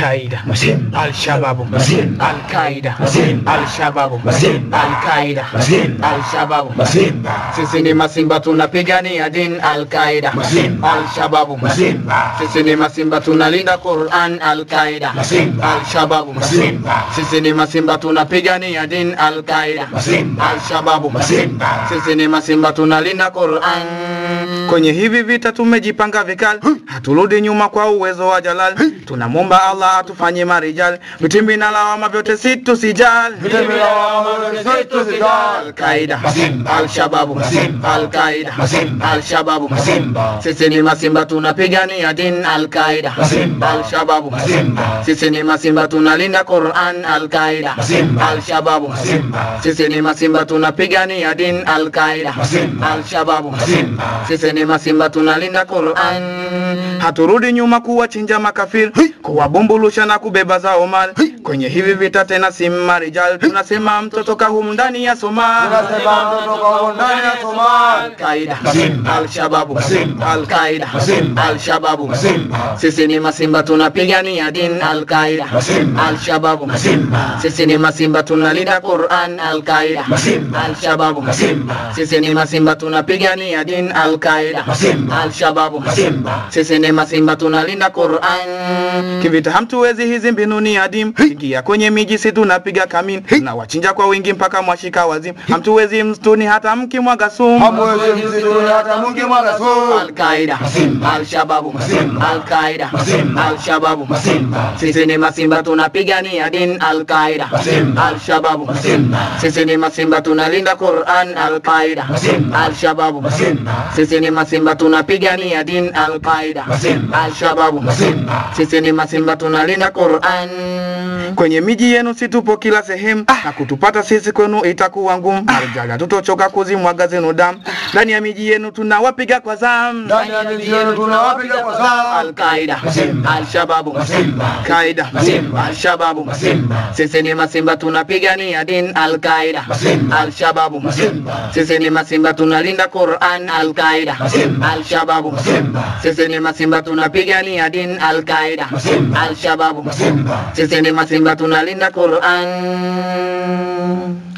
Al-Qaida, Mazembe. Al-Shababu, Mazembe. Al-Qaida, Mazembe. Al-Shababu, Mazembe. Al-Qaida, Mazembe. Al-Shababu. Mazembe. Sisi ni masimba tunapigania din Al-Qaida, Mazembe. Al-Shababu, Mazembe. Sisi ni masimba tunalinda Quran Al-Qaida, Mazembe. Al-Shababu, Mazembe. Sisi ni masimba tunapigania din Al-Qaida, Mazembe. Al-Shababu, Mazembe. Sisi ni masimba tunalinda Quran. Kwenye hivi vita tumejipanga vikali, haturudi nyuma kwa uwezo wa Jalal. Tunamwomba Allah atufanye marijal, vitimbi na lawama vyote si tusijali. Vitimbi na lawama vyote si tusijali. Al-Qaida, Mazembe. Al-Shababu, Mazembe. Al-Qaida, Mazembe. Al-Shababu, Mazembe. Sisi ni masimba tunapigania din Al-Qaida, Mazembe. Al-Shababu, Mazembe. Sisi ni masimba tunalinda Quran Al-Qaida, Mazembe. Al-Shababu, Mazembe. Sisi ni masimba tunapigania din Al-Qaida, Mazembe. Al-Shababu, Mazembe. Sisi ni masimba tunalinda Quran. Haturudi nyuma kuwachinja makafiri, kuwabumbulusha na kubeba zao mali. Kwenye hivi vita tena si marijal, tunasema mtoto kahum ndani ya Somali. Tunasema mtoto kwa ndani ya Somali. Al-Qaida, Mazembe. Al-Shababu, Mazembe. Al-Qaida, Mazembe. Al-Shababu, Mazembe. Sisi ni masimba tunapigania din Al-Qaida, Mazembe. Al-Shababu, Mazembe. Sisi ni masimba tunalinda Quran Al-Qaida, Mazembe. Al-Shababu, Mazembe. Sisi ni masimba tunapigania din Al-Qaida, Mazembe. Al-Shababu, Mazembe. Sisi ni masimba tunalinda Quran. Kivita hamtuwezi hizi mbinu ni adimu, ingia kwenye miji si tunapiga kamini, na wachinja kwa wingi mpaka mwashika wazimu. Hamtuwezi msituni hata mkimwaga sumu. Hamwezi msituni hata mkimwaga sumu. Al-Qaida, Mazembe. Al-Shababu, Mazembe. Al-Qaida, Mazembe. Al-Shababu, Mazembe. Sisi ni masimba tunapigania din Al-Qaida, Mazembe. Al-Shababu, Mazembe. Sisi ni masimba tunalinda Quran Al-Qaida, Mazembe. Al-Shababu, Mazembe. Sisi ni masimba tunapigania din Al-Qaida, Mazembe. Al-Shababu, Mazembe. Sisi ni masimba tunalinda Quran. Kwenye miji yenu si tupo kila sehemu, na kutupata sisi kwenu itakuwa ngumu. Marijala tutochoka kuzimwaga zenu damu, ndani ya miji yenu tunawapiga kwa zamu. Ndani ya miji yenu tunawapiga kwa zamu. Al-Qaida, Mazembe. Al-Shababu, Mazembe. Qaida, Mazembe. Al-Shababu, Mazembe. Sisi ni masimba tunapigania din Al-Qaida, Mazembe. Al-Shababu, Mazembe. Sisi ni masimba tunalinda Quran Al-Qaida, Mazembe. Al-Shababu, Mazembe. Sisi ni masimba tunapigania din Al-Qaida, Mazembe. Al-Shababu, Mazembe. Sisi ni masimba tunalinda Quran.